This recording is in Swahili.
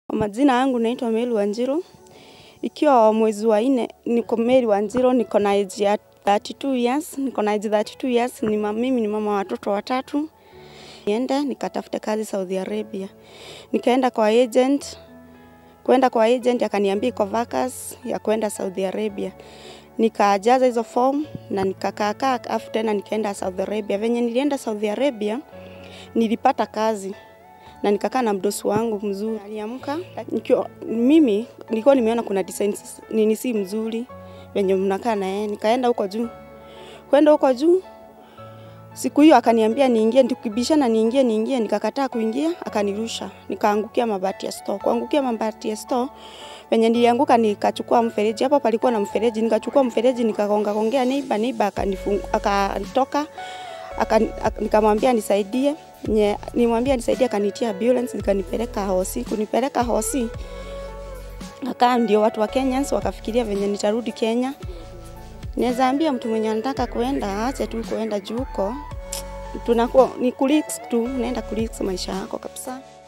Kwa majina yangu naitwa Mary Wanjiru. Ikiwa mwezi wa nne niko Mary Wanjiru, niko na age ya 32 years, niko na age 32 years, ni ma- mimi ni mama wa watoto watatu. Niende nikatafute kazi Saudi Arabia. Nikaenda kwa agent, kwenda kwa agent akaniambia iko vacancy ya kwenda Saudi Arabia. Nikajaza hizo form na nikakaakaa, afu tena nikaenda Saudi Arabia. Venye nilienda Saudi Arabia nilipata kazi na nikakaa na mdosi wangu mzuri. Aliamka nikiwa mimi nilikuwa nimeona kuna designs nini si mzuri venye mnakaa na yeye, nikaenda huko juu. Kwenda huko juu siku hiyo akaniambia niingie, tukibishana niingie niingie, nikakataa kuingia, akanirusha, nikaangukia mabati ya store. Kuangukia mabati ya store venye nilianguka, nikachukua mfereji, hapo palikuwa na mfereji, nikachukua mfereji nikagonga gongea neiba, neiba akanifunga, akanitoka aka, aka, nikamwambia nisaidie nye, nimwambia nisaidie, akanitia ambulance nikanipeleka hosi. Kunipeleka hosi akaa ndio watu wa Kenyans wakafikiria venye nitarudi Kenya. Naweza ambia mtu mwenye anataka kuenda aache tu kuenda juu huko, tunakuwa ni kurix tu, unaenda kurix maisha yako kabisa.